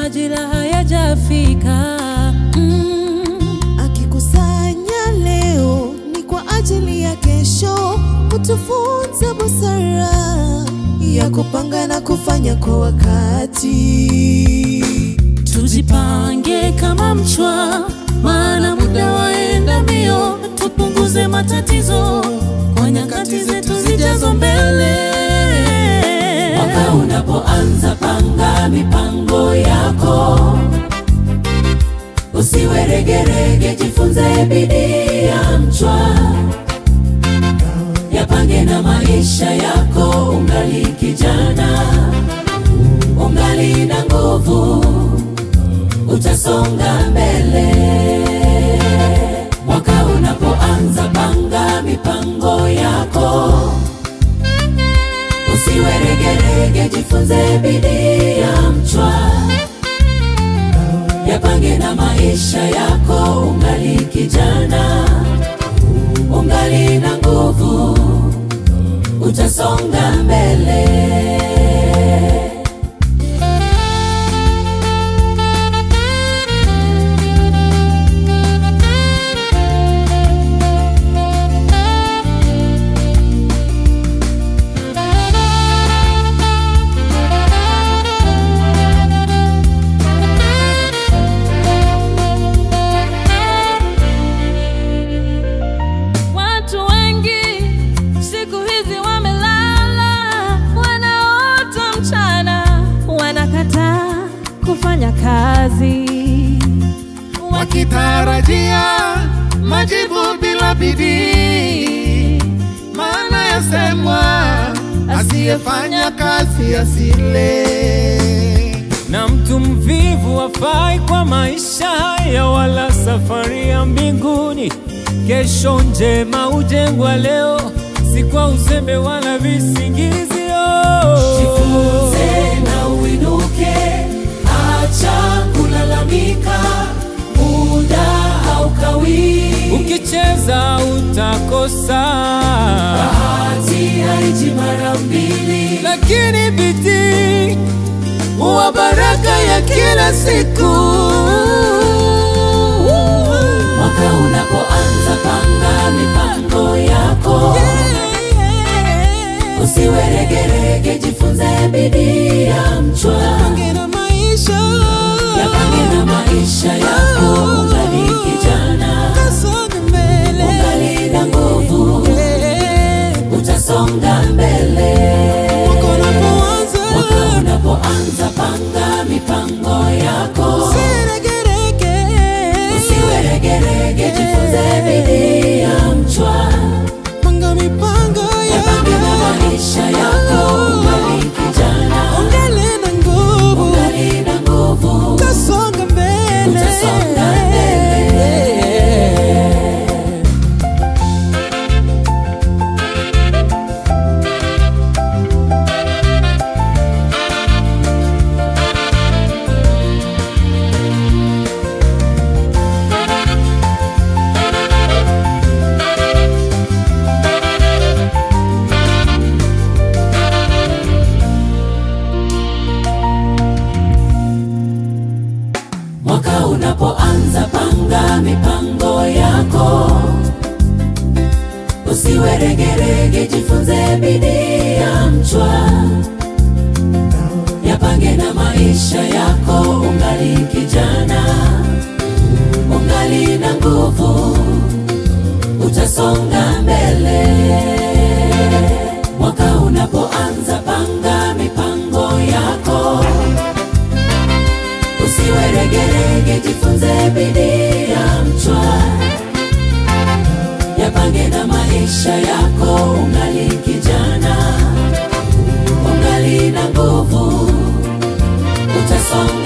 majira hayajafika. Mm. Akikusanya leo ni kwa ajili ya kesho, kutufunza busara ya kupanga na kufanya kwa wakati. Tujipange kama mchwa, maana muda waenda mbio. Tupunguze matatizo kwa nyakati zetu zijazo mbele. Mwaka unapoanza, panga mipango yako, usiwe regerege, jifunze bidii ya mchwa, yapange na maisha yako, ungali kijana, ungali na nguvu, utasonga mbele. Mwaka unapoanza, panga mipango yako usiwe regerege, jifunze bidii ya mchwa, yapange na maisha yako, ungali kijana, ungali na nguvu, utasonga mbele. Watu wengi siku hizi wamelala, wanaota mchana, wanakataa kufanya kazi. wakitarajia majibu bila bidii. Maana yasemwa, asiyefanya kazi asile. na mtu mvivu hafai kwa maisha haya, wala safari ya mbinguni. Kesho njema hujengwa leo, si kwa uzembe wala visingizio. Jifunze na uinuke, acha kulalamika, muda haukawii. Ukicheza utakosa, Bahati haiji mara mbili. lakini bidii huwa baraka ya kila siku. Mwaka unapoanza, panga mipango yako, usiwe regerege, jifunze bidii ya mchwa, yapange na maisha yako, ungali kijana, ungali na nguvu, utasonga mbele. Mwaka unapoanza, panga mipango yako, usiwe regerege, jifunze bidii ya mchwa, yapange na maisha yako, ungali kijana, ungali na nguvu, utasonga mbele. Mwaka unapoanza, panga mipango yako, usiwe regerege, jifunze bidii ya mchwa, yapange na maisha yako, ungali kijana, ungali na nguvu, utasonga mbele. Mwaka unapoanza, panga mipango yako usiwe regerege, jifunze bidii ya mchwa, yapange na maisha yako, ungali kijana, ungali na nguvu, utasonga